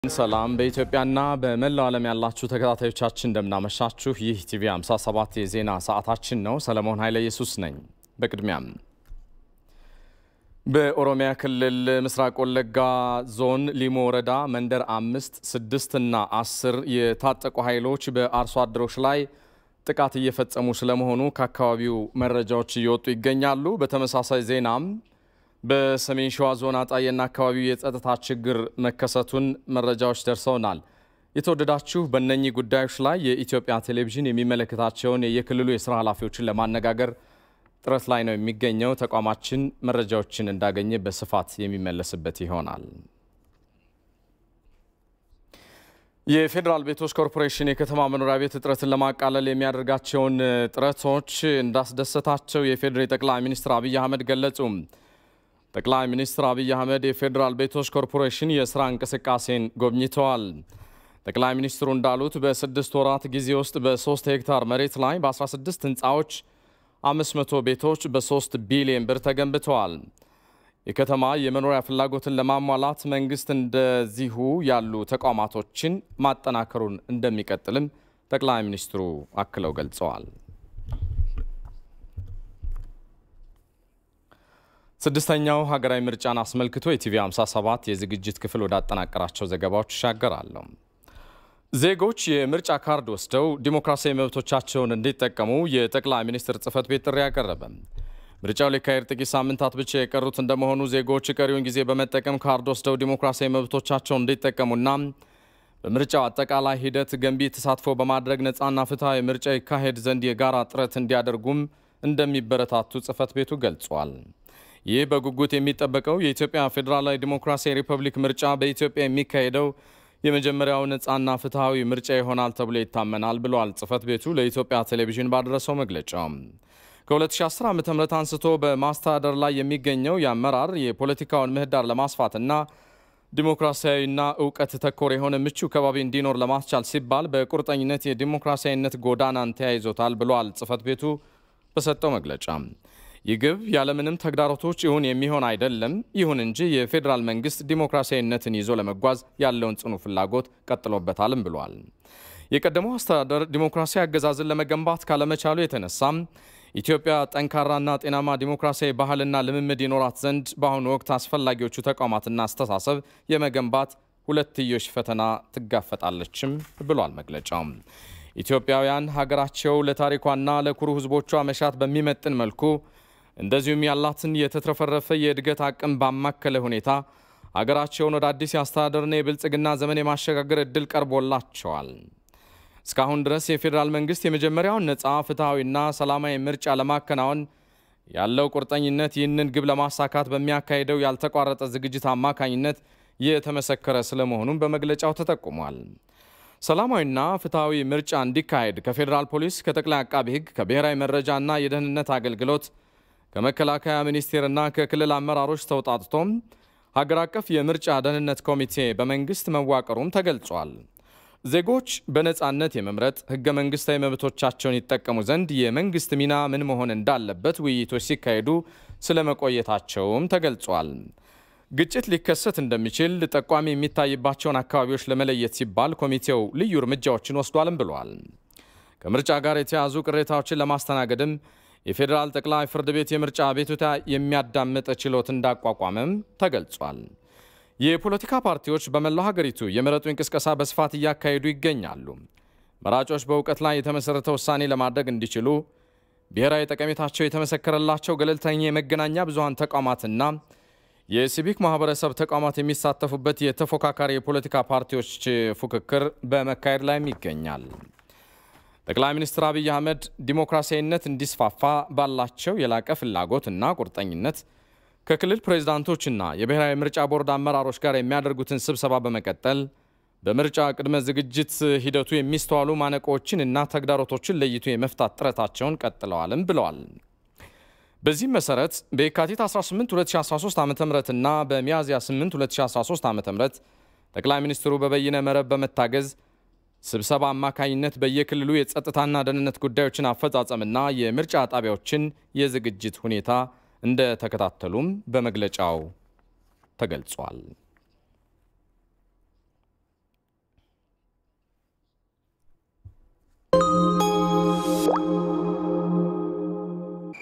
ሰላም በኢትዮጵያና በመላው ዓለም ያላችሁ ተከታታዮቻችን እንደምናመሻችሁ። ይህ ቲቪ 57 የዜና ሰዓታችን ነው። ሰለሞን ኃይለ ኢየሱስ ነኝ። በቅድሚያም በኦሮሚያ ክልል ምስራቅ ወለጋ ዞን ሊሞ ወረዳ መንደር አምስት ስድስት እና አስር የታጠቁ ኃይሎች በአርሶ አደሮች ላይ ጥቃት እየፈጸሙ ስለመሆኑ ከአካባቢው መረጃዎች እየወጡ ይገኛሉ። በተመሳሳይ ዜናም በሰሜን ሸዋ ዞን አጣዬና አካባቢው የጸጥታ ችግር መከሰቱን መረጃዎች ደርሰውናል። የተወደዳችሁ በእነኚህ ጉዳዮች ላይ የኢትዮጵያ ቴሌቪዥን የሚመለከታቸውን የክልሉ የስራ ኃላፊዎችን ለማነጋገር ጥረት ላይ ነው የሚገኘው። ተቋማችን መረጃዎችን እንዳገኘ በስፋት የሚመለስበት ይሆናል። የፌዴራል ቤቶች ኮርፖሬሽን የከተማ መኖሪያ ቤት እጥረትን ለማቃለል የሚያደርጋቸውን ጥረቶች እንዳስደሰታቸው የፌዴራል ጠቅላይ ሚኒስትር አብይ አህመድ ገለጹ። ጠቅላይ ሚኒስትር አብይ አህመድ የፌዴራል ቤቶች ኮርፖሬሽን የስራ እንቅስቃሴን ጎብኝተዋል። ጠቅላይ ሚኒስትሩ እንዳሉት በስድስት ወራት ጊዜ ውስጥ በ3 ሄክታር መሬት ላይ በ16 ህንፃዎች 500 ቤቶች በ3 ቢሊዮን ብር ተገንብተዋል። የከተማ የመኖሪያ ፍላጎትን ለማሟላት መንግስት እንደዚሁ ያሉ ተቋማቶችን ማጠናከሩን እንደሚቀጥልም ጠቅላይ ሚኒስትሩ አክለው ገልጸዋል። ስድስተኛው ሀገራዊ ምርጫን አስመልክቶ የቲቪ 57 የዝግጅት ክፍል ወዳጠናቀራቸው ዘገባዎች ይሻገራለሁ። ዜጎች የምርጫ ካርድ ወስደው ዲሞክራሲያዊ መብቶቻቸውን እንዲጠቀሙ የጠቅላይ ሚኒስትር ጽህፈት ቤት ጥሪ ያቀረበ። ምርጫው ሊካሄድ ጥቂት ሳምንታት ብቻ የቀሩት እንደመሆኑ ዜጎች ቀሪውን ጊዜ በመጠቀም ካርድ ወስደው ዲሞክራሲያዊ መብቶቻቸውን እንዲጠቀሙና በምርጫው አጠቃላይ ሂደት ገንቢ ተሳትፎ በማድረግ ነፃና ፍትሐዊ ምርጫ ይካሄድ ዘንድ የጋራ ጥረት እንዲያደርጉም እንደሚበረታቱ ጽህፈት ቤቱ ገልጿል። ይህ በጉጉት የሚጠበቀው የኢትዮጵያ ፌዴራላዊ ዲሞክራሲያዊ ሪፐብሊክ ምርጫ በኢትዮጵያ የሚካሄደው የመጀመሪያው ነፃና ፍትሐዊ ምርጫ ይሆናል ተብሎ ይታመናል ብሏል ጽህፈት ቤቱ ለኢትዮጵያ ቴሌቪዥን ባደረሰው መግለጫ። ከ2010 ዓ ም አንስቶ በማስተዳደር ላይ የሚገኘው የአመራር የፖለቲካውን ምህዳር ለማስፋትና ዲሞክራሲያዊና እውቀት ተኮር የሆነ ምቹ ከባቢ እንዲኖር ለማስቻል ሲባል በቁርጠኝነት የዲሞክራሲያዊነት ጎዳናን ተያይዞታል ብሏል ጽህፈት ቤቱ በሰጠው መግለጫ። ይህ ግብ ያለምንም ተግዳሮቶች ይሁን የሚሆን አይደለም። ይሁን እንጂ የፌዴራል መንግስት ዲሞክራሲያዊነትን ይዞ ለመጓዝ ያለውን ጽኑ ፍላጎት ቀጥሎበታልም ብሏል። የቀደመው አስተዳደር ዲሞክራሲያዊ አገዛዝን ለመገንባት ካለመቻሉ የተነሳም ኢትዮጵያ ጠንካራና ጤናማ ዲሞክራሲያዊ ባህልና ልምምድ ይኖራት ዘንድ በአሁኑ ወቅት አስፈላጊዎቹ ተቋማትና አስተሳሰብ የመገንባት ሁለትዮሽ ፈተና ትጋፈጣለችም ብሏል መግለጫው። ኢትዮጵያውያን ሀገራቸው ለታሪኳና ለኩሩ ሕዝቦቿ መሻት በሚመጥን መልኩ እንደዚሁም ያላትን የተትረፈረፈ የእድገት አቅም ባማከለ ሁኔታ ሀገራቸውን ወደ አዲስ የአስተዳደርና የብልጽግና ዘመን የማሸጋገር እድል ቀርቦላቸዋል። እስካሁን ድረስ የፌዴራል መንግስት የመጀመሪያውን ነፃ ፍትሐዊና ሰላማዊ ምርጫ ለማከናወን ያለው ቁርጠኝነት ይህንን ግብ ለማሳካት በሚያካሂደው ያልተቋረጠ ዝግጅት አማካኝነት የተመሰከረ ስለመሆኑም በመግለጫው ተጠቁሟል። ሰላማዊና ፍትሐዊ ምርጫ እንዲካሄድ ከፌዴራል ፖሊስ፣ ከጠቅላይ አቃቢ ሕግ፣ ከብሔራዊ መረጃና የደህንነት አገልግሎት፣ ከመከላከያ ሚኒስቴርና ከክልል አመራሮች ተውጣጥቶም ሀገር አቀፍ የምርጫ ደህንነት ኮሚቴ በመንግስት መዋቀሩም ተገልጿል። ዜጎች በነፃነት የመምረጥ ህገ መንግስታዊ መብቶቻቸውን ይጠቀሙ ዘንድ የመንግስት ሚና ምን መሆን እንዳለበት ውይይቶች ሲካሄዱ ስለመቆየታቸውም ተገልጿል። ግጭት ሊከሰት እንደሚችል ጠቋሚ የሚታይባቸውን አካባቢዎች ለመለየት ሲባል ኮሚቴው ልዩ እርምጃዎችን ወስዷልም ብሏል። ከምርጫ ጋር የተያዙ ቅሬታዎችን ለማስተናገድም የፌዴራል ጠቅላይ ፍርድ ቤት የምርጫ ቤቱታ የሚያዳምጥ ችሎት እንዳቋቋመም ተገልጿል። የፖለቲካ ፓርቲዎች በመላው ሀገሪቱ የምረጡ እንቅስቀሳ በስፋት እያካሄዱ ይገኛሉ። መራጮች በእውቀት ላይ የተመሠረተ ውሳኔ ለማድረግ እንዲችሉ ብሔራዊ ጠቀሜታቸው የተመሰከረላቸው ገለልተኛ የመገናኛ ብዙሃን ተቋማትና የሲቪክ ማህበረሰብ ተቋማት የሚሳተፉበት የተፎካካሪ የፖለቲካ ፓርቲዎች ፉክክር በመካሄድ ላይም ይገኛል። ጠቅላይ ሚኒስትር አብይ አህመድ ዲሞክራሲያዊነት እንዲስፋፋ ባላቸው የላቀ ፍላጎትና ቁርጠኝነት ከክልል ፕሬዝዳንቶችና የብሔራዊ ምርጫ ቦርድ አመራሮች ጋር የሚያደርጉትን ስብሰባ በመቀጠል በምርጫ ቅድመ ዝግጅት ሂደቱ የሚስተዋሉ ማነቆዎችን እና ተግዳሮቶችን ለይቶ የመፍታት ጥረታቸውን ቀጥለዋልም ብለዋል። በዚህም መሰረት በየካቲት 18 2013 ዓ ም እና በሚያዝያ 8 2013 ዓ ም ጠቅላይ ሚኒስትሩ በበይነ መረብ በመታገዝ ስብሰባ አማካኝነት በየክልሉ የጸጥታና ደህንነት ጉዳዮችን አፈጻጸምና የምርጫ ጣቢያዎችን የዝግጅት ሁኔታ እንደተከታተሉም በመግለጫው ተገልጿል።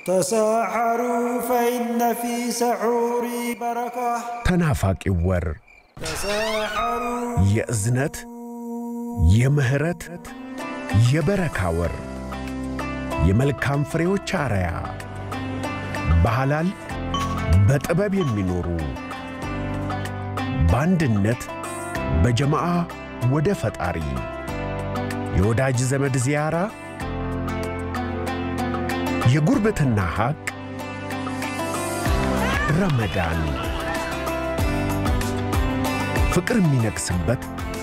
ተሳሐሩ ፈኢነ ፊ ሰሑሪ በረካ ተናፋቂው ወር ተሳሐሩ የእዝነት የምህረት የበረካ ወር የመልካም ፍሬዎች አርያ በሐላል በጥበብ የሚኖሩ በአንድነት በጀማዓ ወደ ፈጣሪ የወዳጅ ዘመድ ዚያራ የጉርብትና ሐቅ ረመዳን ፍቅር የሚነግስበት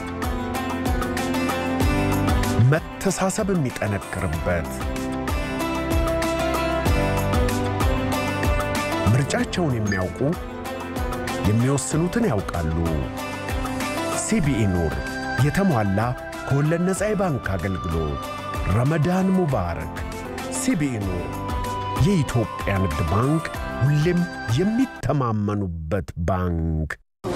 መተሳሰብ የሚጠነክርበት ምርጫቸውን የሚያውቁ የሚወስኑትን ያውቃሉ። ሲቢኢ ኑር የተሟላ ከወለድ ነፃ የባንክ አገልግሎት። ረመዳን ሙባረክ። ሲቢኢ ኑር የኢትዮጵያ ንግድ ባንክ ሁሌም የሚተማመኑበት ባንክ።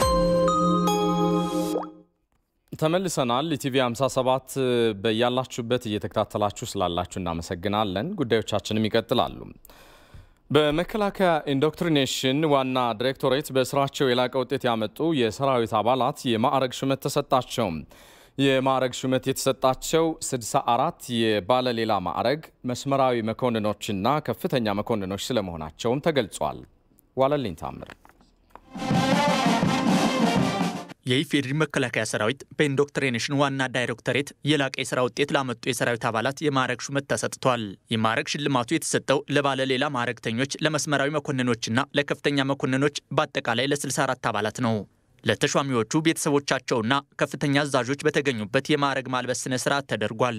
ተመልሰናል። ኢቲቪ 57 በያላችሁበት እየተከታተላችሁ ስላላችሁ እናመሰግናለን። ጉዳዮቻችንም ይቀጥላሉ። በመከላከያ ኢንዶክትሪኔሽን ዋና ዲሬክቶሬት በስራቸው የላቀ ውጤት ያመጡ የሰራዊት አባላት የማዕረግ ሹመት ተሰጣቸው። የማዕረግ ሹመት የተሰጣቸው 64 የባለሌላ ማዕረግ መስመራዊ መኮንኖችና ከፍተኛ መኮንኖች ስለመሆናቸውም ተገልጿል። ዋለልኝ ታምር የኢፌዴሪ መከላከያ ሰራዊት በኢንዶክትሪኔሽን ዋና ዳይሬክቶሬት የላቀ የስራ ውጤት ላመጡ የሰራዊት አባላት የማዕረግ ሹመት ተሰጥቷል። የማዕረግ ሽልማቱ የተሰጠው ለባለ ሌላ ማዕረግተኞች፣ ለመስመራዊ መኮንኖችና ለከፍተኛ መኮንኖች በአጠቃላይ ለ64 አባላት ነው። ለተሿሚዎቹ ቤተሰቦቻቸውና ከፍተኛ አዛዦች በተገኙበት የማዕረግ ማልበስ ስነ ስርዓት ተደርጓል።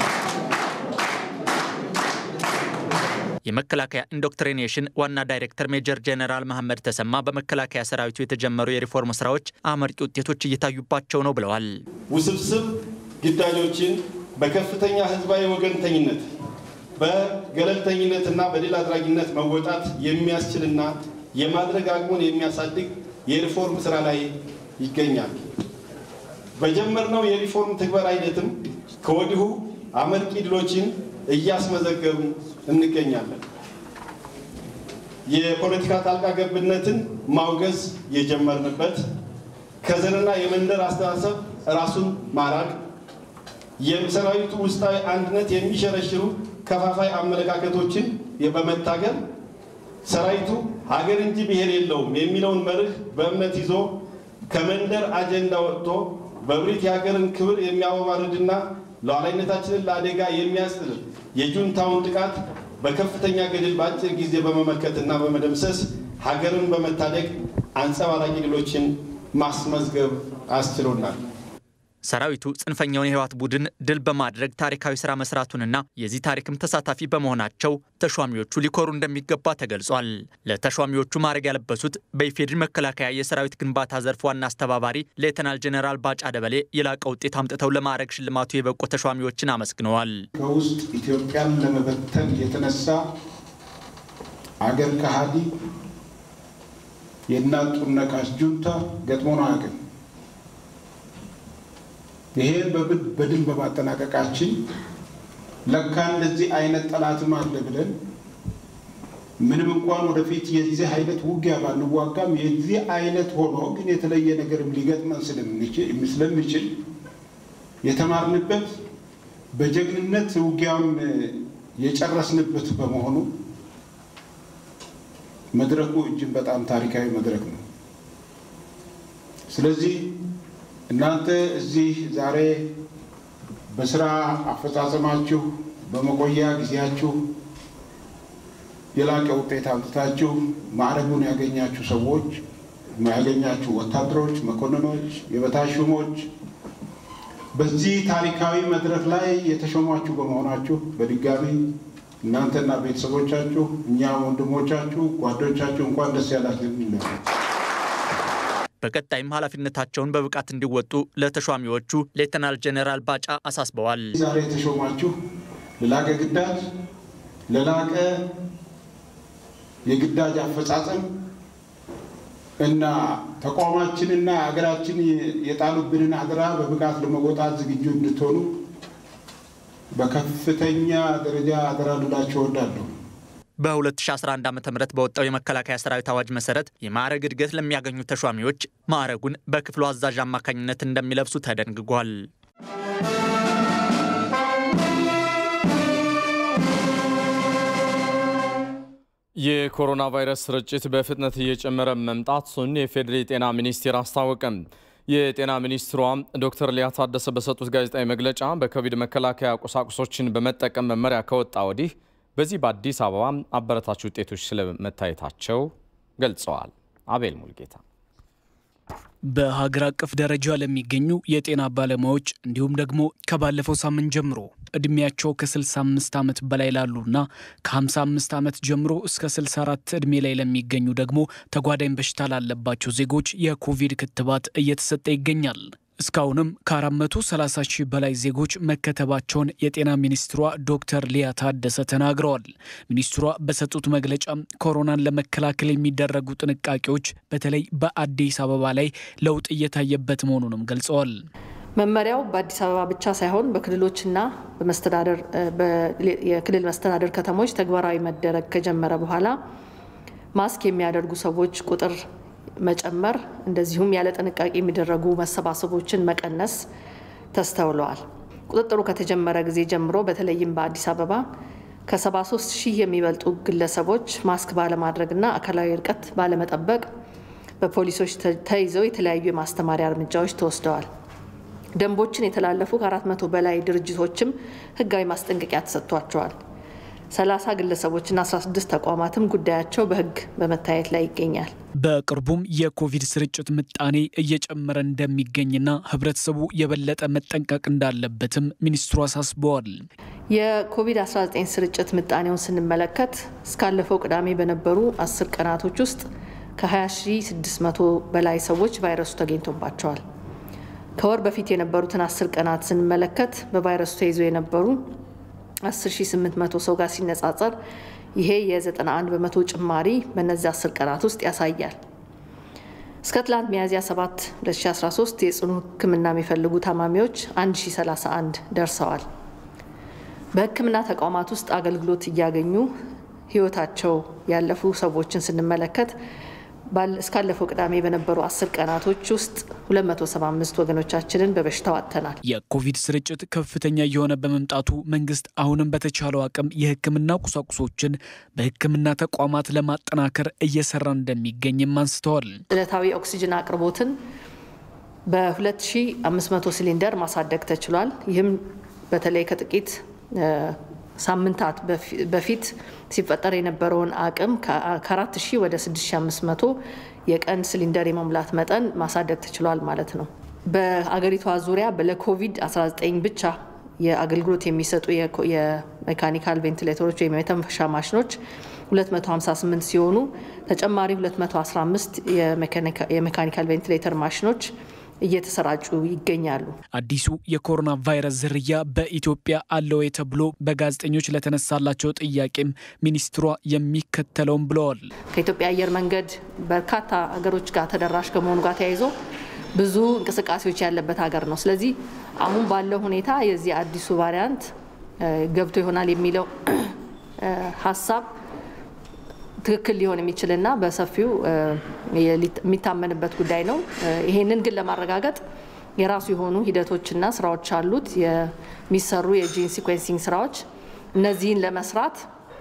የመከላከያ ኢንዶክትሪኔሽን ዋና ዳይሬክተር ሜጀር ጄኔራል መሐመድ ተሰማ በመከላከያ ሰራዊቱ የተጀመሩ የሪፎርም ስራዎች አመርቂ ውጤቶች እየታዩባቸው ነው ብለዋል። ውስብስብ ግዳጆችን በከፍተኛ ህዝባዊ ወገንተኝነት በገለልተኝነትና በድል አድራጊነት መወጣት የሚያስችልና የማድረግ አቅሙን የሚያሳድግ የሪፎርም ስራ ላይ ይገኛል። በጀመርነው የሪፎርም ትግበራ ሂደትም ከወዲሁ አመርቂ ድሎችን እያስመዘገቡ እንገኛለን። የፖለቲካ ጣልቃ ገብነትን ማውገዝ የጀመርንበት፣ ከዘርና የመንደር አስተሳሰብ ራሱን ማራቅ፣ የሰራዊቱ ውስጣዊ አንድነት የሚሸረሽሩ ከፋፋይ አመለካከቶችን በመታገል ሰራዊቱ ሀገር እንጂ ብሔር የለውም የሚለውን መርህ በእምነት ይዞ ከመንደር አጀንዳ ወጥቶ በብሪት የሀገርን ክብር የሚያወማርድና ሉዓላዊነታችንን ለአደጋ የሚያስጥል የጁንታውን ጥቃት በከፍተኛ ገድል በአጭር ጊዜ በመመከትና በመደምሰስ ሀገርን በመታደግ አንጸባራቂ ድሎችን ማስመዝገብ አስችሎናል። ሰራዊቱ ጽንፈኛውን የህወሓት ቡድን ድል በማድረግ ታሪካዊ ስራ መስራቱንና የዚህ ታሪክም ተሳታፊ በመሆናቸው ተሿሚዎቹ ሊኮሩ እንደሚገባ ተገልጿል። ለተሿሚዎቹ ማዕረግ ያለበሱት በኢፌዴሪ መከላከያ የሰራዊት ግንባታ ዘርፍ ዋና አስተባባሪ ሌተናል ጄኔራል ባጫ ደበሌ የላቀ ውጤት አምጥተው ለማዕረግ ሽልማቱ የበቁ ተሿሚዎችን አመስግነዋል። ከውስጥ ኢትዮጵያን ለመበተን የተነሳ አገር ከሃዲ የእናት ጡር ነቃሽ ጁንታ ገጥሞን አያውቅም። ይሄን በድል በማጠናቀቃችን ለካ እንደዚህ አይነት ጠላትም አለ ብለን ምንም እንኳን ወደፊት የዚህ አይነት ውጊያ ባንዋጋም የዚህ አይነት ሆኖ ግን የተለየ ነገርም ሊገጥመን ስለሚችል የተማርንበት በጀግንነት ውጊያውን የጨረስንበት በመሆኑ መድረኩ እጅግ በጣም ታሪካዊ መድረክ ነው። ስለዚህ እናንተ እዚህ ዛሬ በስራ አፈጻጸማችሁ በመቆያ ጊዜያችሁ የላቀ ውጤት አምጥታችሁ ማዕረጉን ያገኛችሁ ሰዎች ያገኛችሁ ወታደሮች፣ መኮንኖች፣ የበታች ሹሞች በዚህ ታሪካዊ መድረክ ላይ የተሾሟችሁ በመሆናችሁ በድጋሚ እናንተና ቤተሰቦቻችሁ እኛም ወንድሞቻችሁ፣ ጓዶቻችሁ እንኳን ደስ ያላችሁ እንላለን። በቀጣይም ኃላፊነታቸውን በብቃት እንዲወጡ ለተሿሚዎቹ ሌተናል ጄኔራል ባጫ አሳስበዋል። ዛሬ የተሾማችሁ ለላቀ ግዳጅ ለላቀ የግዳጅ አፈጻጸም እና ተቋማችንና ሀገራችን የጣሉብንን አደራ በብቃት ለመወጣት ዝግጁ እንድትሆኑ በከፍተኛ ደረጃ አደራ ልላችሁ እወዳለሁ። በ2011 ዓ ም በወጣው የመከላከያ ሰራዊት አዋጅ መሰረት የማዕረግ እድገት ለሚያገኙ ተሿሚዎች ማዕረጉን በክፍሉ አዛዥ አማካኝነት እንደሚለብሱ ተደንግጓል። የኮሮና ቫይረስ ስርጭት በፍጥነት እየጨመረ መምጣቱን የፌዴሪ ጤና ሚኒስቴር አስታወቀም። የጤና ሚኒስትሯ ዶክተር ሊያ ታደሰ በሰጡት ጋዜጣዊ መግለጫ በኮቪድ መከላከያ ቁሳቁሶችን በመጠቀም መመሪያ ከወጣ ወዲህ በዚህ በአዲስ አበባ አበረታች ውጤቶች ስለመታየታቸው ገልጸዋል። አቤል ሙልጌታ በሀገር አቀፍ ደረጃ ለሚገኙ የጤና ባለሙያዎች እንዲሁም ደግሞ ከባለፈው ሳምንት ጀምሮ እድሜያቸው ከ65 ዓመት በላይ ላሉና ከ55 ዓመት ጀምሮ እስከ 64 ዕድሜ ላይ ለሚገኙ ደግሞ ተጓዳኝ በሽታ ላለባቸው ዜጎች የኮቪድ ክትባት እየተሰጠ ይገኛል። እስካሁንም ከ430 ሺህ በላይ ዜጎች መከተባቸውን የጤና ሚኒስትሯ ዶክተር ሊያ ታደሰ ተናግረዋል። ሚኒስትሯ በሰጡት መግለጫ ኮሮናን ለመከላከል የሚደረጉ ጥንቃቄዎች በተለይ በአዲስ አበባ ላይ ለውጥ እየታየበት መሆኑንም ገልጸዋል። መመሪያው በአዲስ አበባ ብቻ ሳይሆን በክልሎችና በመስተዳደር የክልል መስተዳደር ከተሞች ተግባራዊ መደረግ ከጀመረ በኋላ ማስክ የሚያደርጉ ሰዎች ቁጥር መጨመር እንደዚሁም ያለ ጥንቃቄ የሚደረጉ መሰባሰቦችን መቀነስ ተስተውለዋል። ቁጥጥሩ ከተጀመረ ጊዜ ጀምሮ በተለይም በአዲስ አበባ ከ73 ሺህ የሚበልጡ ግለሰቦች ማስክ ባለማድረግና አካላዊ ርቀት ባለመጠበቅ በፖሊሶች ተይዘው የተለያዩ የማስተማሪያ እርምጃዎች ተወስደዋል። ደንቦችን የተላለፉ ከአራት መቶ በላይ ድርጅቶችም ሕጋዊ ማስጠንቀቂያ ተሰጥቷቸዋል። 30 ግለሰቦችና 16 ተቋማትም ጉዳያቸው በሕግ በመታየት ላይ ይገኛል። በቅርቡም የኮቪድ ስርጭት ምጣኔ እየጨመረ እንደሚገኝና ህብረተሰቡ የበለጠ መጠንቀቅ እንዳለበትም ሚኒስትሩ አሳስበዋል። የኮቪድ-19 ስርጭት ምጣኔውን ስንመለከት እስካለፈው ቅዳሜ በነበሩ አስር ቀናቶች ውስጥ ከ20600 በላይ ሰዎች ቫይረሱ ተገኝቶባቸዋል። ከወር በፊት የነበሩትን አስር ቀናት ስንመለከት በቫይረሱ ተይዘው የነበሩ 10800 ሰው ጋር ሲነጻጸር ይሄ የ91 በመቶ ጭማሪ በእነዚህ 10 ቀናት ውስጥ ያሳያል። እስከ ትላንት ሚያዝያ 7 2013 የጽኑ ሕክምና የሚፈልጉ ታማሚዎች 1031 ደርሰዋል። በሕክምና ተቋማት ውስጥ አገልግሎት እያገኙ ህይወታቸው ያለፉ ሰዎችን ስንመለከት እስካለፈው ቅዳሜ በነበሩ አስር ቀናቶች ውስጥ 275 ወገኖቻችንን በበሽታው አጥተናል። የኮቪድ ስርጭት ከፍተኛ እየሆነ በመምጣቱ መንግስት አሁንም በተቻለው አቅም የህክምና ቁሳቁሶችን በህክምና ተቋማት ለማጠናከር እየሰራ እንደሚገኝም አንስተዋል። ዕለታዊ ኦክሲጅን አቅርቦትን በ2500 ሲሊንደር ማሳደግ ተችሏል። ይህም በተለይ ከጥቂት ሳምንታት በፊት ሲፈጠር የነበረውን አቅም ከአራት ሺህ ወደ 6500 የቀን ሲሊንደር የመሙላት መጠን ማሳደግ ተችሏል ማለት ነው። በአገሪቷ ዙሪያ ለኮቪድ-19 ብቻ የአገልግሎት የሚሰጡ የሜካኒካል ቬንቲሌተሮች ወይም የተንፈሻ ማሽኖች 258 ሲሆኑ ተጨማሪ 215 የሜካኒካል ቬንቲሌተር ማሽኖች እየተሰራጩ ይገኛሉ። አዲሱ የኮሮና ቫይረስ ዝርያ በኢትዮጵያ አለ ወይ ተብሎ በጋዜጠኞች ለተነሳላቸው ጥያቄም ሚኒስትሯ የሚከተለውም ብለዋል። ከኢትዮጵያ አየር መንገድ በርካታ ሀገሮች ጋር ተደራሽ ከመሆኑ ጋር ተያይዞ ብዙ እንቅስቃሴዎች ያለበት ሀገር ነው። ስለዚህ አሁን ባለው ሁኔታ የዚህ አዲሱ ቫሪያንት ገብቶ ይሆናል የሚለው ሀሳብ ትክክል ሊሆን የሚችልና በሰፊው የሚታመንበት ጉዳይ ነው። ይሄንን ግን ለማረጋገጥ የራሱ የሆኑ ሂደቶችና ስራዎች አሉት፣ የሚሰሩ የጂን ሲኮንሲንግ ስራዎች። እነዚህን ለመስራት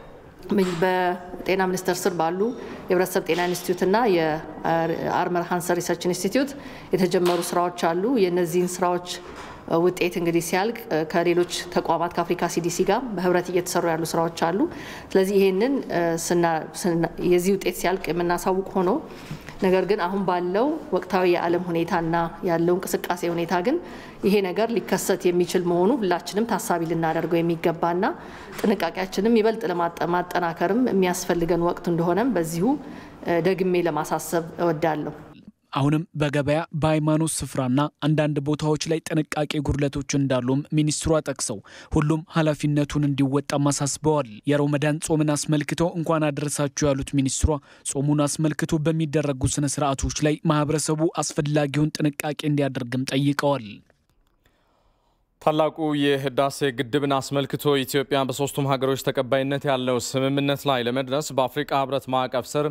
በጤና ሚኒስቴር ስር ባሉ የህብረተሰብ ጤና ኢንስቲትዩትና የአርመር ሃንሰር ሪሰርች ኢንስቲትዩት የተጀመሩ ስራዎች አሉ። የእነዚህን ስራዎች ውጤት እንግዲህ ሲያልቅ ከሌሎች ተቋማት ከአፍሪካ ሲዲሲ ጋር በህብረት እየተሰሩ ያሉ ስራዎች አሉ። ስለዚህ ይሄንን የዚህ ውጤት ሲያልቅ የምናሳውቅ ሆኖ ነገር ግን አሁን ባለው ወቅታዊ የዓለም ሁኔታና ያለው እንቅስቃሴ ሁኔታ ግን ይሄ ነገር ሊከሰት የሚችል መሆኑ ሁላችንም ታሳቢ ልናደርገው የሚገባና ጥንቃቄያችንም ይበልጥ ለማጠናከርም የሚያስፈልገን ወቅት እንደሆነም በዚሁ ደግሜ ለማሳሰብ እወዳለሁ። አሁንም በገበያ በሃይማኖት ስፍራና አንዳንድ ቦታዎች ላይ ጥንቃቄ ጉድለቶች እንዳሉም ሚኒስትሯ ጠቅሰው ሁሉም ኃላፊነቱን እንዲወጣም አሳስበዋል። የረመዳን ጾምን አስመልክቶ እንኳን አደረሳችሁ ያሉት ሚኒስትሯ ጾሙን አስመልክቶ በሚደረጉ ስነ ስርዓቶች ላይ ማህበረሰቡ አስፈላጊውን ጥንቃቄ እንዲያደርግም ጠይቀዋል። ታላቁ የህዳሴ ግድብን አስመልክቶ ኢትዮጵያ በሶስቱም ሀገሮች ተቀባይነት ያለው ስምምነት ላይ ለመድረስ በአፍሪቃ ህብረት ማዕቀፍ ስር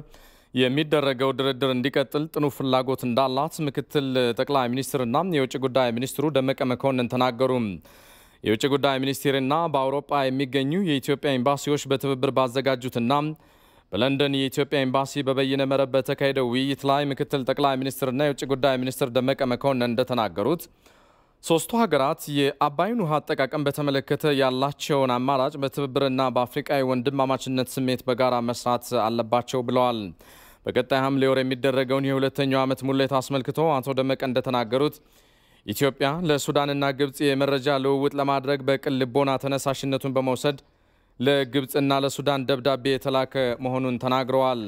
የሚደረገው ድርድር እንዲቀጥል ጥኑ ፍላጎት እንዳላት ምክትል ጠቅላይ ሚኒስትርና የውጭ ጉዳይ ሚኒስትሩ ደመቀ መኮንን ተናገሩ። የውጭ ጉዳይ ሚኒስቴርና በአውሮፓ የሚገኙ የኢትዮጵያ ኤምባሲዎች በትብብር ባዘጋጁትና በለንደን የኢትዮጵያ ኤምባሲ በበይነ መረብ በተካሄደው ውይይት ላይ ምክትል ጠቅላይ ሚኒስትርና የውጭ ጉዳይ ሚኒስትር ደመቀ መኮንን እንደተናገሩት ሶስቱ ሀገራት የአባይን ውሃ አጠቃቀም በተመለከተ ያላቸውን አማራጭ በትብብርና በአፍሪቃዊ ወንድማማችነት ስሜት በጋራ መስራት አለባቸው ብለዋል። በቀጣይ ሐምሌ ወር የሚደረገውን የሁለተኛው ዓመት ሙሌት አስመልክቶ አቶ ደመቀ እንደተናገሩት ኢትዮጵያ ለሱዳንና ግብፅ የመረጃ ልውውጥ ለማድረግ በቅን ልቦና ተነሳሽነቱን በመውሰድ ለግብፅና ለሱዳን ደብዳቤ የተላከ መሆኑን ተናግረዋል።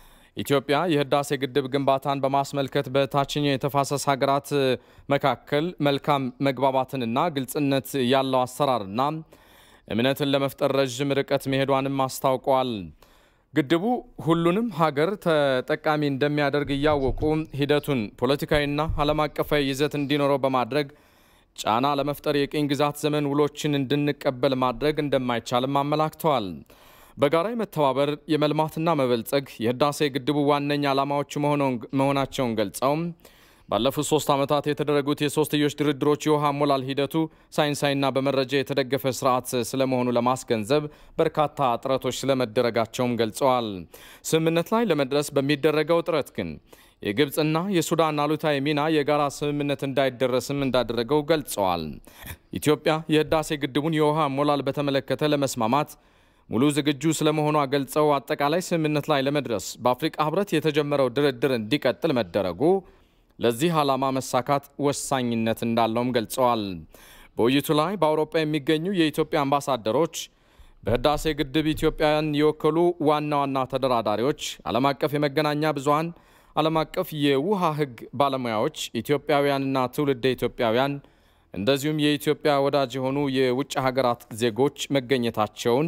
ኢትዮጵያ የህዳሴ ግድብ ግንባታን በማስመልከት በታችኛው የተፋሰስ ሀገራት መካከል መልካም መግባባትንና ግልጽነት ያለው አሰራርና እምነትን ለመፍጠር ረዥም ርቀት መሄዷንም አስታውቀዋል። ግድቡ ሁሉንም ሀገር ተጠቃሚ እንደሚያደርግ እያወቁ ሂደቱን ፖለቲካዊና ዓለም አቀፋዊ ይዘት እንዲኖረው በማድረግ ጫና ለመፍጠር የቅኝ ግዛት ዘመን ውሎችን እንድንቀበል ማድረግ እንደማይቻልም አመላክተዋል። በጋራ የመተባበር የመልማትና መበልጸግ የህዳሴ ግድቡ ዋነኛ ዓላማዎች መሆናቸውን ገልጸው ባለፉት ሶስት ዓመታት የተደረጉት የሶስትዮሽ ድርድሮች የውሃ ሞላል ሂደቱ ሳይንሳዊና በመረጃ የተደገፈ ስርዓት ስለመሆኑ ለማስገንዘብ በርካታ ጥረቶች ስለመደረጋቸውም ገልጸዋል። ስምምነት ላይ ለመድረስ በሚደረገው ጥረት ግን የግብፅና የሱዳን አሉታዊ ሚና የጋራ ስምምነት እንዳይደረስም እንዳደረገው ገልጸዋል። ኢትዮጵያ የህዳሴ ግድቡን የውሃ ሞላል በተመለከተ ለመስማማት ሙሉ ዝግጁ ስለመሆኗ ገልጸው አጠቃላይ ስምምነት ላይ ለመድረስ በአፍሪቃ ህብረት የተጀመረው ድርድር እንዲቀጥል መደረጉ ለዚህ ዓላማ መሳካት ወሳኝነት እንዳለውም ገልጸዋል። በውይይቱ ላይ በአውሮፓ የሚገኙ የኢትዮጵያ አምባሳደሮች፣ በህዳሴ ግድብ ኢትዮጵያን የወከሉ ዋና ዋና ተደራዳሪዎች፣ ዓለም አቀፍ የመገናኛ ብዙሃን፣ ዓለም አቀፍ የውሃ ህግ ባለሙያዎች፣ ኢትዮጵያውያንና ትውልደ ኢትዮጵያውያን እንደዚሁም የኢትዮጵያ ወዳጅ የሆኑ የውጭ ሀገራት ዜጎች መገኘታቸውን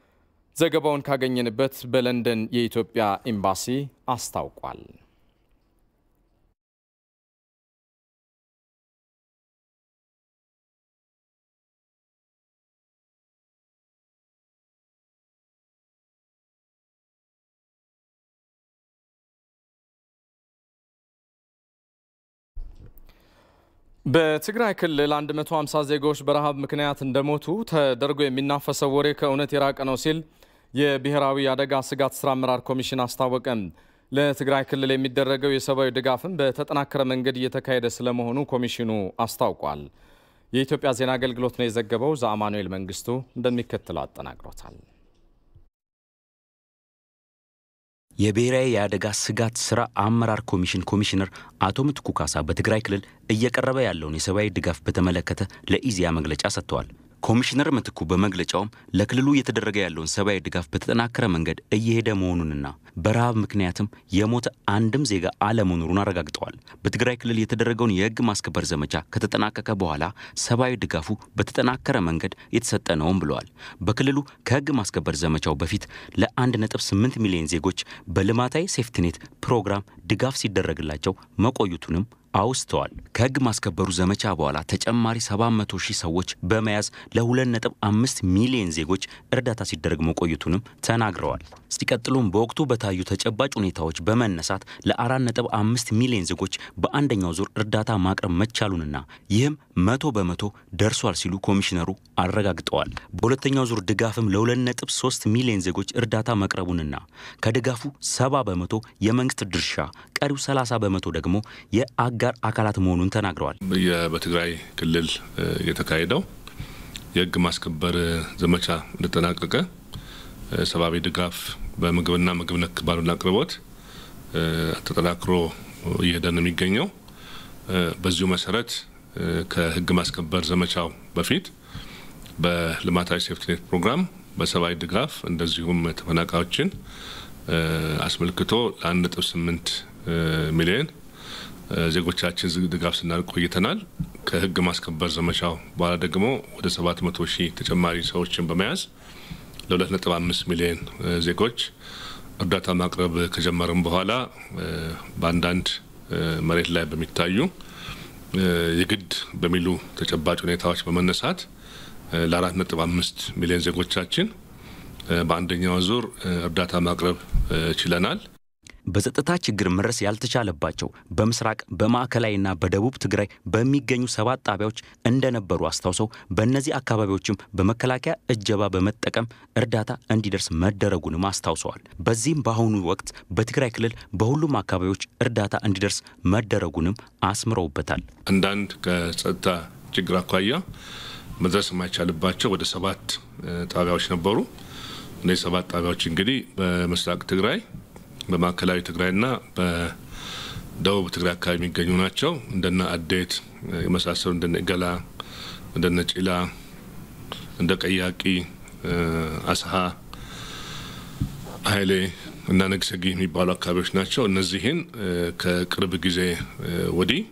ዘገባውን ካገኘንበት በለንደን የኢትዮጵያ ኤምባሲ አስታውቋል። በትግራይ ክልል 150 ዜጎች በረሃብ ምክንያት እንደሞቱ ተደርጎ የሚናፈሰው ወሬ ከእውነት የራቀ ነው ሲል የብሔራዊ አደጋ ስጋት ስራ አመራር ኮሚሽን አስታወቀም። ለትግራይ ክልል የሚደረገው የሰብአዊ ድጋፍም በተጠናከረ መንገድ እየተካሄደ ስለመሆኑ ኮሚሽኑ አስታውቋል። የኢትዮጵያ ዜና አገልግሎት ነው የዘገበው። ዘአማኑኤል መንግስቱ እንደሚከተለው አጠናቅሮታል። የብሔራዊ የአደጋ ስጋት ስራ አመራር ኮሚሽን ኮሚሽነር አቶ ምትኩ ካሳ በትግራይ ክልል እየቀረበ ያለውን የሰብአዊ ድጋፍ በተመለከተ ለኢዜአ መግለጫ ሰጥተዋል። ኮሚሽነር ምትኩ በመግለጫውም ለክልሉ እየተደረገ ያለውን ሰብአዊ ድጋፍ በተጠናከረ መንገድ እየሄደ መሆኑንና በረሃብ ምክንያትም የሞተ አንድም ዜጋ አለመኖሩን አረጋግጠዋል። በትግራይ ክልል የተደረገውን የሕግ ማስከበር ዘመቻ ከተጠናቀቀ በኋላ ሰብአዊ ድጋፉ በተጠናከረ መንገድ የተሰጠ ነውም ብለዋል። በክልሉ ከሕግ ማስከበር ዘመቻው በፊት ለ1.8 ሚሊዮን ዜጎች በልማታዊ ሴፍትኔት ፕሮግራም ድጋፍ ሲደረግላቸው መቆየቱንም አውስተዋል። ከህግ ማስከበሩ ዘመቻ በኋላ ተጨማሪ 700 ሺህ ሰዎች በመያዝ ለ2.5 ሚሊዮን ዜጎች እርዳታ ሲደረግ መቆየቱንም ተናግረዋል። ሲቀጥሉም በወቅቱ በታዩ ተጨባጭ ሁኔታዎች በመነሳት ለ4.5 ሚሊዮን ዜጎች በአንደኛው ዙር እርዳታ ማቅረብ መቻሉንና ይህም መቶ በመቶ ደርሷል ሲሉ ኮሚሽነሩ አረጋግጠዋል። በሁለተኛው ዙር ድጋፍም ለ2.3 ሚሊዮን ዜጎች እርዳታ መቅረቡንና ከድጋፉ 70 በመቶ የመንግስት ድርሻ፣ ቀሪው 30 በመቶ ደግሞ የአጋር አካላት መሆኑን ተናግረዋል። በትግራይ ክልል የተካሄደው የህግ ማስከበር ዘመቻ እንደተጠናቀቀ ሰብአዊ ድጋፍ በምግብና ምግብ ነክ ባልሆነ አቅርቦት ተጠናክሮ እየሄደ ነው የሚገኘው። በዚሁ መሰረት ከህግ ማስከበር ዘመቻው በፊት በልማታዊ ሴፍትኔት ፕሮግራም በሰብአዊ ድጋፍ እንደዚሁም ተፈናቃዮችን አስመልክቶ ለአንድ ነጥብ ስምንት ሚሊዮን ዜጎቻችን ድጋፍ ስናደርግ ቆይተናል። ከህግ ማስከበር ዘመቻው በኋላ ደግሞ ወደ ሰባት መቶ ሺህ ተጨማሪ ሰዎችን በመያዝ ለሁለት ነጥብ አምስት ሚሊዮን ዜጎች እርዳታ ማቅረብ ከጀመርም በኋላ በአንዳንድ መሬት ላይ በሚታዩ የግድ በሚሉ ተጨባጭ ሁኔታዎች በመነሳት ለአራት ነጥብ አምስት ሚሊዮን ዜጎቻችን በአንደኛው ዙር እርዳታ ማቅረብ ችለናል። በጸጥታ ችግር መድረስ ያልተቻለባቸው በምስራቅ በማዕከላዊና በደቡብ ትግራይ በሚገኙ ሰባት ጣቢያዎች እንደነበሩ አስታውሰው በእነዚህ አካባቢዎችም በመከላከያ እጀባ በመጠቀም እርዳታ እንዲደርስ መደረጉንም አስታውሰዋል። በዚህም በአሁኑ ወቅት በትግራይ ክልል በሁሉም አካባቢዎች እርዳታ እንዲደርስ መደረጉንም አስምረውበታል። አንዳንድ ከጸጥታ ችግር አኳያ መድረስ የማይቻልባቸው ወደ ሰባት ጣቢያዎች ነበሩ። እነዚህ ሰባት ጣቢያዎች እንግዲህ በምስራቅ ትግራይ በማዕከላዊ ትግራይና በደቡብ ትግራይ አካባቢ የሚገኙ ናቸው። እንደነ አዴት የመሳሰሉ እንደነ ገላ፣ እንደነ ጭላ፣ እንደ ቀያቂ፣ አስሀ፣ ሀይሌ እና ነግሰጊ የሚባሉ አካባቢዎች ናቸው። እነዚህን ከቅርብ ጊዜ ወዲህ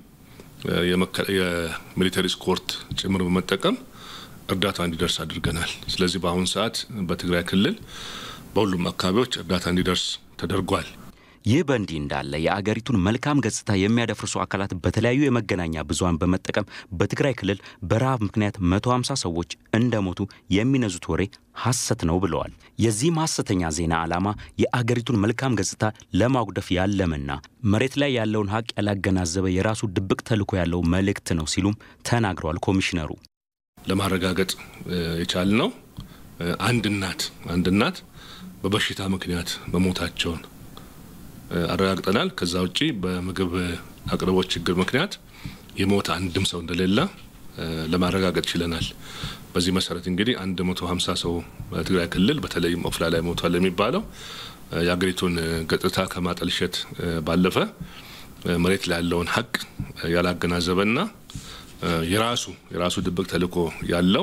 የሚሊተሪ ስኮርት ጭምር በመጠቀም እርዳታ እንዲደርስ አድርገናል። ስለዚህ በአሁኑ ሰዓት በትግራይ ክልል በሁሉም አካባቢዎች እርዳታ እንዲደርስ ተደርጓል። ይህ በእንዲህ እንዳለ የአገሪቱን መልካም ገጽታ የሚያደፍርሱ አካላት በተለያዩ የመገናኛ ብዙኃን በመጠቀም በትግራይ ክልል በረሃብ ምክንያት 150 ሰዎች እንደሞቱ የሚነዙት ወሬ ሐሰት ነው ብለዋል። የዚህም ሐሰተኛ ዜና ዓላማ የአገሪቱን መልካም ገጽታ ለማጉደፍ ያለመና መሬት ላይ ያለውን ሀቅ ያላገናዘበ የራሱ ድብቅ ተልዕኮ ያለው መልእክት ነው ሲሉም ተናግረዋል። ኮሚሽነሩ ለማረጋገጥ የቻልነው አንድ እናት አንድ እናት በበሽታ ምክንያት መሞታቸውን አረጋግጠናል። ከዛ ውጪ በምግብ አቅርቦት ችግር ምክንያት የሞተ አንድም ሰው እንደሌለ ለማረጋገጥ ችለናል። በዚህ መሰረት እንግዲህ 150 ሰው በትግራይ ክልል በተለይም ኦፍላ ላይ ሞቷል የሚባለው የአገሪቱን ገጽታ ከማጠልሸት ባለፈ መሬት ላይ ያለውን ሀቅ ያላገናዘበና የራሱ የራሱ ድብቅ ተልዕኮ ያለው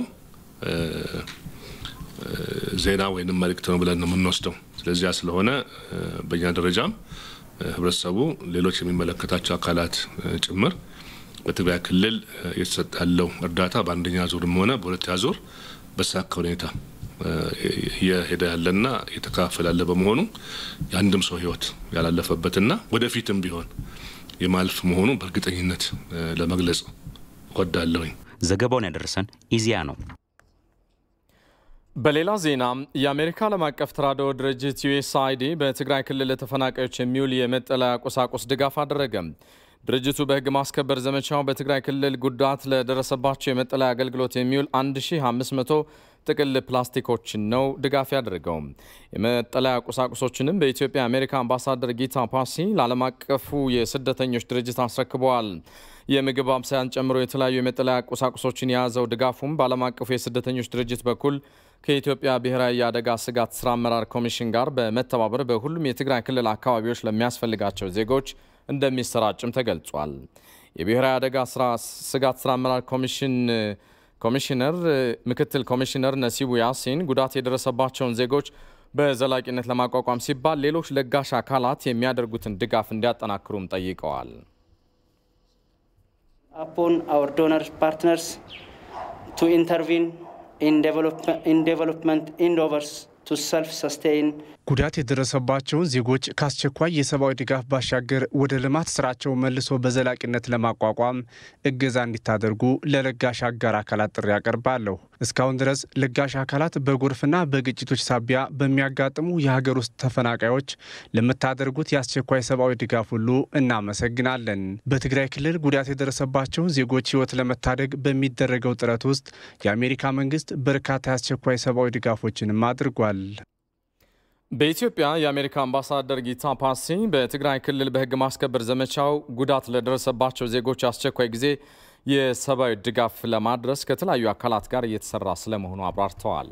ዜና ወይንም መልእክት ነው ብለን ነው የምንወስደው። ስለዚያ ስለሆነ በእኛ ደረጃም ህብረተሰቡ፣ ሌሎች የሚመለከታቸው አካላት ጭምር በትግራይ ክልል የተሰጠ ያለው እርዳታ በአንደኛ ዙርም ሆነ በሁለተኛ ዙር በተሳካ ሁኔታ እየሄደ ያለና እየተከፋፈለ ያለ በመሆኑ የአንድም ሰው ህይወት ያላለፈበትና ወደፊትም ቢሆን የማልፍ መሆኑ በእርግጠኝነት ለመግለጽ እወዳለሁኝ። ዘገባውን ያደረሰን ኢዜአ ነው። በሌላ ዜና የአሜሪካ ዓለም አቀፍ ተራድኦ ድርጅት ዩኤስአይዲ በትግራይ ክልል ለተፈናቃዮች የሚውል የመጠለያ ቁሳቁስ ድጋፍ አደረገ። ድርጅቱ በህግ ማስከበር ዘመቻው በትግራይ ክልል ጉዳት ለደረሰባቸው የመጠለያ አገልግሎት የሚውል 1500 ጥቅል ፕላስቲኮችን ነው ድጋፍ ያደረገው። የመጠለያ ቁሳቁሶችንም በኢትዮጵያ የአሜሪካ አምባሳደር ጊታ ፓሲ ለዓለም አቀፉ የስደተኞች ድርጅት አስረክበዋል። የምግብ አብሳያን ጨምሮ የተለያዩ የመጠለያ ቁሳቁሶችን የያዘው ድጋፉም በዓለም አቀፉ የስደተኞች ድርጅት በኩል ከኢትዮጵያ ብሔራዊ የአደጋ ስጋት ስራ አመራር ኮሚሽን ጋር በመተባበር በሁሉም የትግራይ ክልል አካባቢዎች ለሚያስፈልጋቸው ዜጎች እንደሚሰራጭም ተገልጿል። የብሔራዊ አደጋ ስጋት ስራ አመራር ኮሚሽን ኮሚሽነር ምክትል ኮሚሽነር ነሲቡ ያሲን ጉዳት የደረሰባቸውን ዜጎች በዘላቂነት ለማቋቋም ሲባል ሌሎች ለጋሽ አካላት የሚያደርጉትን ድጋፍ እንዲያጠናክሩም ጠይቀዋል። upon our donor partners to intervene in, develop, in development endeavors to self-sustain ጉዳት የደረሰባቸውን ዜጎች ከአስቸኳይ የሰብአዊ ድጋፍ ባሻገር ወደ ልማት ስራቸው መልሶ በዘላቂነት ለማቋቋም እገዛ እንዲታደርጉ ለለጋሽ አጋር አካላት ጥሪ ያቀርባለሁ። እስካሁን ድረስ ለጋሽ አካላት በጎርፍና በግጭቶች ሳቢያ በሚያጋጥሙ የሀገር ውስጥ ተፈናቃዮች ለምታደርጉት የአስቸኳይ ሰብአዊ ድጋፍ ሁሉ እናመሰግናለን። በትግራይ ክልል ጉዳት የደረሰባቸውን ዜጎች ሕይወት ለመታደግ በሚደረገው ጥረት ውስጥ የአሜሪካ መንግስት በርካታ የአስቸኳይ ሰብአዊ ድጋፎችንም አድርጓል። በኢትዮጵያ የአሜሪካ አምባሳደር ጊታ ፓሲ በትግራይ ክልል በሕግ ማስከበር ዘመቻው ጉዳት ለደረሰባቸው ዜጎች አስቸኳይ ጊዜ የሰብአዊ ድጋፍ ለማድረስ ከተለያዩ አካላት ጋር እየተሰራ ስለመሆኑ አብራርተዋል።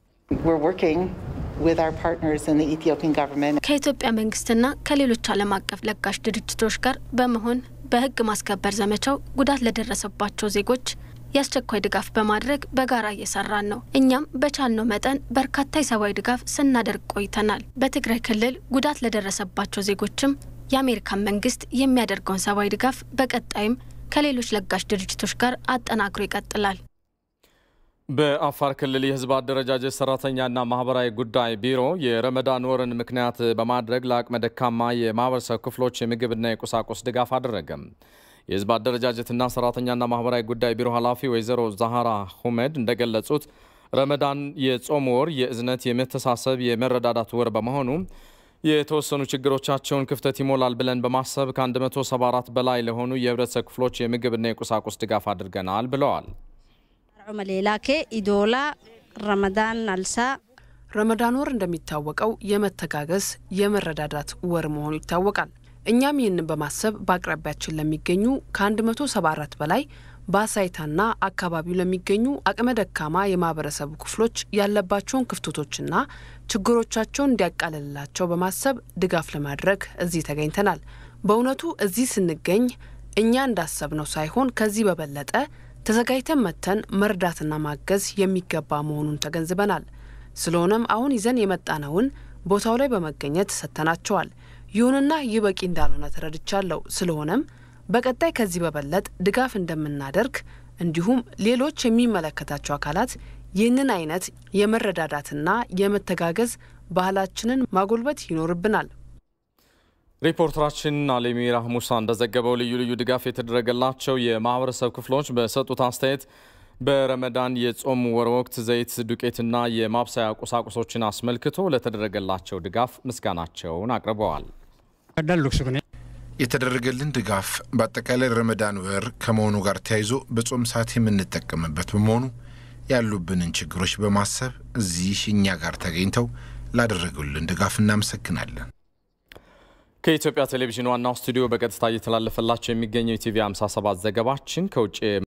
ከኢትዮጵያ መንግስትና ከሌሎች ዓለም አቀፍ ለጋሽ ድርጅቶች ጋር በመሆን በሕግ ማስከበር ዘመቻው ጉዳት ለደረሰባቸው ዜጎች የአስቸኳይ ድጋፍ በማድረግ በጋራ እየሰራን ነው። እኛም በቻልነው መጠን በርካታ የሰብአዊ ድጋፍ ስናደርግ ቆይተናል። በትግራይ ክልል ጉዳት ለደረሰባቸው ዜጎችም የአሜሪካን መንግስት የሚያደርገውን ሰብአዊ ድጋፍ በቀጣይም ከሌሎች ለጋሽ ድርጅቶች ጋር አጠናክሮ ይቀጥላል። በአፋር ክልል የህዝብ አደረጃጀት ሰራተኛና ማህበራዊ ጉዳይ ቢሮ የረመዳን ወርን ምክንያት በማድረግ ለአቅመ ደካማ የማህበረሰብ ክፍሎች የምግብና የቁሳቁስ ድጋፍ አደረገም። የህዝብ አደረጃጀትና ሰራተኛና ማህበራዊ ጉዳይ ቢሮ ኃላፊ ወይዘሮ ዛሃራ ሁመድ እንደገለጹት ረመዳን የጾም ወር የእዝነት፣ የመተሳሰብ፣ የመረዳዳት ወር በመሆኑ የተወሰኑ ችግሮቻቸውን ክፍተት ይሞላል ብለን በማሰብ ከ174 በላይ ለሆኑ የህብረተሰብ ክፍሎች የምግብና የቁሳቁስ ድጋፍ አድርገናል ብለዋል። ሌላኬ ኢዶላ ረመዳን አልሳ ረመዳን ወር እንደሚታወቀው የመተጋገዝ የመረዳዳት ወር መሆኑ ይታወቃል። እኛም ይህንን በማሰብ በአቅራቢያችን ለሚገኙ ከ174 በላይ በአሳይታና አካባቢው ለሚገኙ አቅመ ደካማ የማህበረሰቡ ክፍሎች ያለባቸውን ክፍተቶችና ችግሮቻቸውን እንዲያቃልልላቸው በማሰብ ድጋፍ ለማድረግ እዚህ ተገኝተናል። በእውነቱ እዚህ ስንገኝ እኛ እንዳሰብነው ሳይሆን ከዚህ በበለጠ ተዘጋጅተን መጥተን መርዳትና ማገዝ የሚገባ መሆኑን ተገንዝበናል። ስለሆነም አሁን ይዘን የመጣነውን ቦታው ላይ በመገኘት ሰጥተናቸዋል። ይሁንና ይህ በቂ እንዳልሆነ ተረድቻለሁ። ስለሆነም በቀጣይ ከዚህ በበለጥ ድጋፍ እንደምናደርግ እንዲሁም ሌሎች የሚመለከታቸው አካላት ይህንን አይነት የመረዳዳትና የመተጋገዝ ባህላችንን ማጎልበት ይኖርብናል። ሪፖርተራችን አሌሚራ ሙሳ እንደዘገበው ልዩ ልዩ ድጋፍ የተደረገላቸው የማህበረሰብ ክፍሎች በሰጡት አስተያየት በረመዳን የጾም ወር ወቅት ዘይት፣ ዱቄትና የማብሰያ ቁሳቁሶችን አስመልክቶ ለተደረገላቸው ድጋፍ ምስጋናቸውን አቅርበዋል። የተደረገልን ድጋፍ በአጠቃላይ ረመዳን ወር ከመሆኑ ጋር ተያይዞ በጾም ሰዓት የምንጠቀምበት በመሆኑ ያሉብንን ችግሮች በማሰብ እዚህ እኛ ጋር ተገኝተው ላደረጉልን ድጋፍ እናመሰግናለን። ከኢትዮጵያ ቴሌቪዥን ዋናው ስቱዲዮ በቀጥታ እየተላለፈላቸው የሚገኘው ኢቲቪ 57 ዘገባችን ከውጭ